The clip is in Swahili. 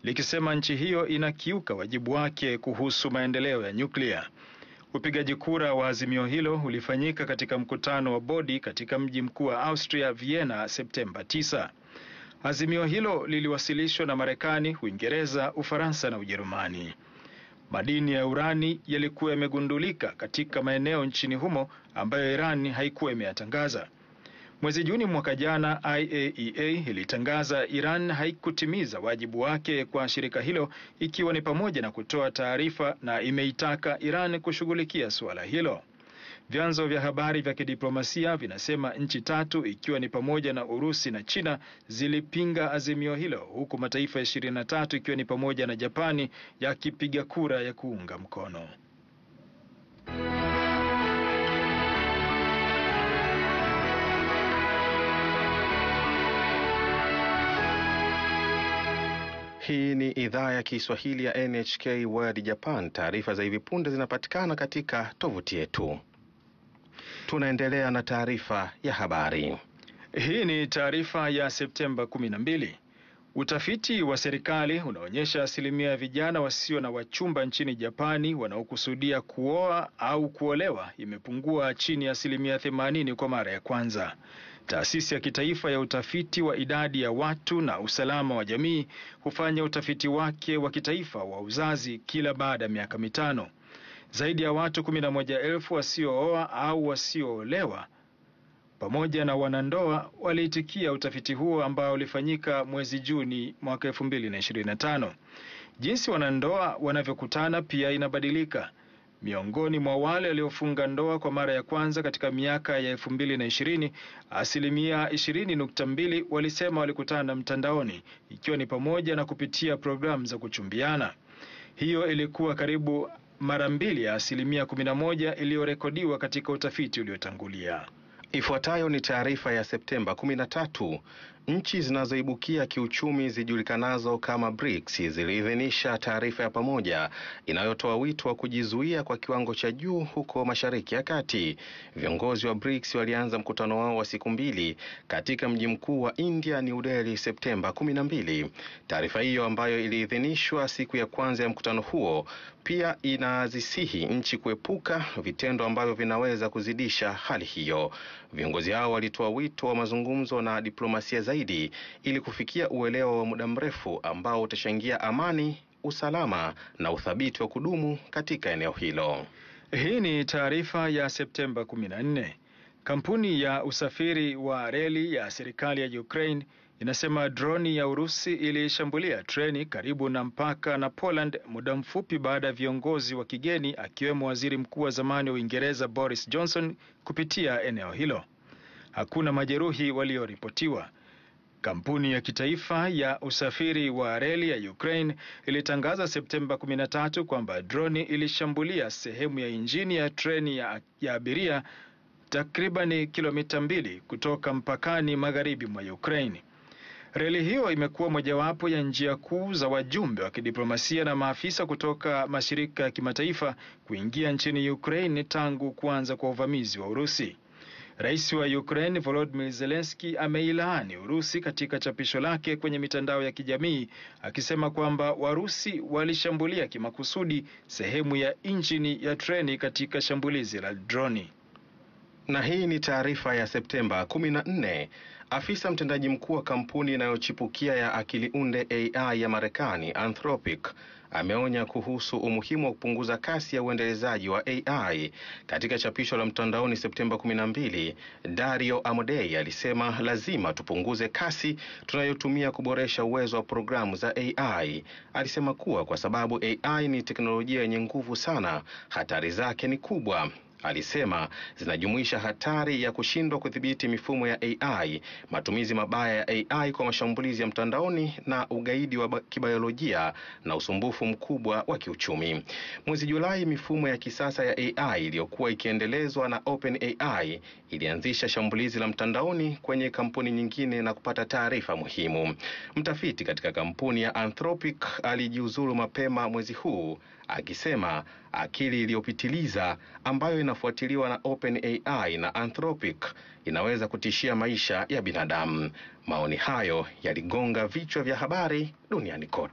likisema nchi hiyo inakiuka wajibu wake kuhusu maendeleo ya nyuklia. Upigaji kura wa azimio hilo ulifanyika katika mkutano wa bodi katika mji mkuu wa Austria, Vienna, Septemba 9. Azimio hilo liliwasilishwa na Marekani, Uingereza, Ufaransa na Ujerumani. Madini ya urani yalikuwa yamegundulika katika maeneo nchini humo ambayo Iran haikuwa imeyatangaza. Mwezi Juni mwaka jana, IAEA ilitangaza Iran haikutimiza wajibu wake kwa shirika hilo, ikiwa ni pamoja na kutoa taarifa, na imeitaka Iran kushughulikia suala hilo. Vyanzo vya habari vya kidiplomasia vinasema nchi tatu ikiwa ni pamoja na Urusi na China zilipinga azimio hilo, huku mataifa ishirini na tatu ikiwa ni pamoja na Japani yakipiga kura ya kuunga mkono. Hii ni idhaa ya Kiswahili ya NHK World Japan. Taarifa za hivi punde zinapatikana katika tovuti yetu. Tunaendelea na taarifa ya habari. Hii ni taarifa ya Septemba 12. Utafiti wa serikali unaonyesha asilimia ya vijana wasio na wachumba nchini Japani wanaokusudia kuoa au kuolewa imepungua chini ya asilimia 80 kwa mara ya kwanza. Taasisi ya kitaifa ya utafiti wa idadi ya watu na usalama wa jamii hufanya utafiti wake wa kitaifa wa uzazi kila baada ya miaka mitano. Zaidi ya watu 11,000 wasiooa au wasioolewa pamoja na wanandoa waliitikia utafiti huo ambao ulifanyika mwezi Juni mwaka 2025. Jinsi wanandoa wanavyokutana pia inabadilika. Miongoni mwa wale waliofunga ndoa kwa mara ya kwanza katika miaka ya 2020, asilimia 20.2 walisema walikutana mtandaoni, ikiwa ni pamoja na kupitia programu za kuchumbiana. Hiyo ilikuwa karibu mara mbili ya asilimia 11 iliyorekodiwa katika utafiti uliotangulia. Ifuatayo ni taarifa ya Septemba 13. Nchi zinazoibukia kiuchumi zijulikanazo kama BRICS ziliidhinisha taarifa ya pamoja inayotoa wito wa kujizuia kwa kiwango cha juu huko Mashariki ya Kati. Viongozi wa BRICS walianza mkutano wao wa siku mbili katika mji mkuu wa India, New Delhi, Septemba 12. Taarifa hiyo ambayo iliidhinishwa siku ya kwanza ya mkutano huo pia inazisihi nchi kuepuka vitendo ambavyo vinaweza kuzidisha hali hiyo. Viongozi hao walitoa wito wa mazungumzo na diplomasia zaidi ili kufikia uelewa wa muda mrefu ambao utachangia amani, usalama na uthabiti wa kudumu katika eneo hilo. Hii ni taarifa ya Septemba 14. Kampuni ya usafiri wa reli ya serikali ya Ukraine inasema droni ya Urusi ilishambulia treni karibu na mpaka na Poland muda mfupi baada ya viongozi wa kigeni akiwemo waziri mkuu wa zamani wa Uingereza Boris Johnson kupitia eneo hilo. Hakuna majeruhi walioripotiwa. Kampuni ya kitaifa ya usafiri wa reli ya Ukraine ilitangaza Septemba 13 kwamba droni ilishambulia sehemu ya injini ya treni ya, ya abiria takribani kilomita mbili kutoka mpakani magharibi mwa Ukraine. Reli hiyo imekuwa mojawapo ya njia kuu za wajumbe wa kidiplomasia na maafisa kutoka mashirika ya kimataifa kuingia nchini Ukraine tangu kuanza kwa uvamizi wa Urusi. Rais wa Ukraine Volodymyr Zelensky ameilaani Urusi katika chapisho lake kwenye mitandao ya kijamii akisema kwamba Warusi walishambulia kimakusudi sehemu ya injini ya treni katika shambulizi la droni. Na hii ni taarifa ya Septemba 14. Afisa mtendaji mkuu wa kampuni inayochipukia ya akili unde AI ya Marekani Anthropic ameonya kuhusu umuhimu wa kupunguza kasi ya uendelezaji wa AI. Katika chapisho la mtandaoni Septemba 12, Dario Amodei alisema lazima tupunguze kasi tunayotumia kuboresha uwezo wa programu za AI. Alisema kuwa kwa sababu AI ni teknolojia yenye nguvu sana, hatari zake ni kubwa. Alisema zinajumuisha hatari ya kushindwa kudhibiti mifumo ya AI, matumizi mabaya ya AI kwa mashambulizi ya mtandaoni na ugaidi wa kibiolojia na usumbufu mkubwa wa kiuchumi. Mwezi Julai, mifumo ya kisasa ya AI iliyokuwa ikiendelezwa na OpenAI ilianzisha shambulizi la mtandaoni kwenye kampuni nyingine na kupata taarifa muhimu. Mtafiti katika kampuni ya Anthropic alijiuzulu mapema mwezi huu akisema akili iliyopitiliza ambayo inafuatiliwa na OpenAI na Anthropic inaweza kutishia maisha ya binadamu. Maoni hayo yaligonga vichwa vya habari duniani kote.